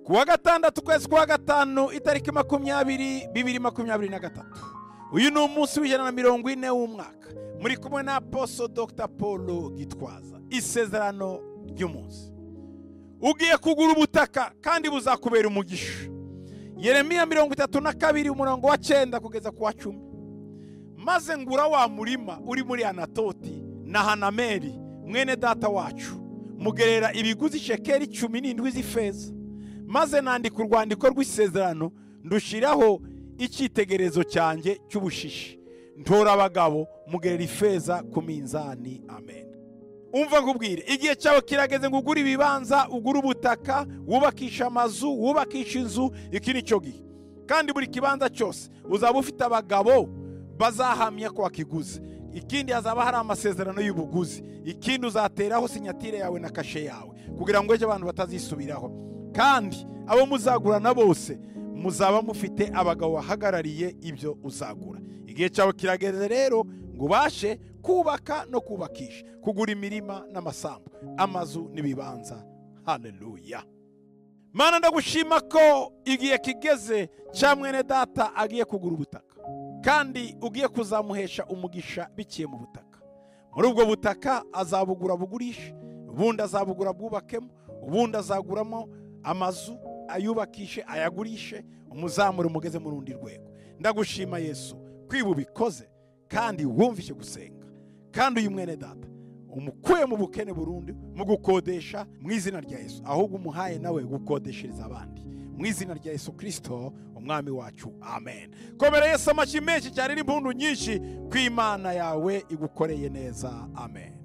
kuwa gatandatu ukwezi kwa gatanu itariki makumyabiri bibiri makumyabiri na gatatu uyu ni umunsi w'ijana na mirongo ine w'umwaka muri kumwe na aposo dr paul gitwaza isezerano ry'umunsi ugiye kugura ubutaka kandi buzakubera umugisha yeremiya mirongo itatu na kabiri umurongo wa cyenda kugeza ku wa cumi maze ngura wa murima uri muri anatoti na hanameri mwene data wacu mugerera ibiguzi shekeri cumi n'indwi z'ifeza maze nandika urwandiko rw'isezerano ndushiraho icyitegererezo cyanjye cy'ubushishi ntora abagabo mugerera ifeza ku minzani amen umva nkubwire igihe cyawe kirageze ngo ugure ibibanza ugure ubutaka wubakisha amazu wubakisha inzu iki ni cyo gihe kandi buri kibanza cyose uzaba ufite abagabo bazahamya ko wakiguze ikindi hazaba hari amasezerano y'ubuguzi ikindi uzateraho sinyatire yawe na kashe yawe kugira ngo ejo abantu batazisubiraho kandi abo muzagurana bose muzaba mufite abagabo bahagarariye ibyo uzagura igihe cyawe kirageze rero ngo ubashe kubaka no kubakisha kugura imirima n'amasambu amazu n'ibibanza haleluya mana ndagushima ko igihe kigeze cya mwene data agiye kugura ubutaka kandi ugiye kuzamuhesha umugisha biciye mu butaka muri ubwo butaka azabugura bugurisha ubundi azabugura bwubakemo ubundi azaguramo amazu ayubakishe ayagurishe umuzamure umugeze mu rundi rwego ndagushima yesu kwiba ubikoze kandi wumvise gusenga kandi uyu mwene data umukuye mu bukene burundu mu gukodesha mu izina rya yesu ahubwo umuhaye nawe gukodeshereza abandi mu izina rya yesu kirisito umwami wacu amen komera yesu amashyi menshi cyane n'impunu nyinshi ko imana yawe igukoreye neza amen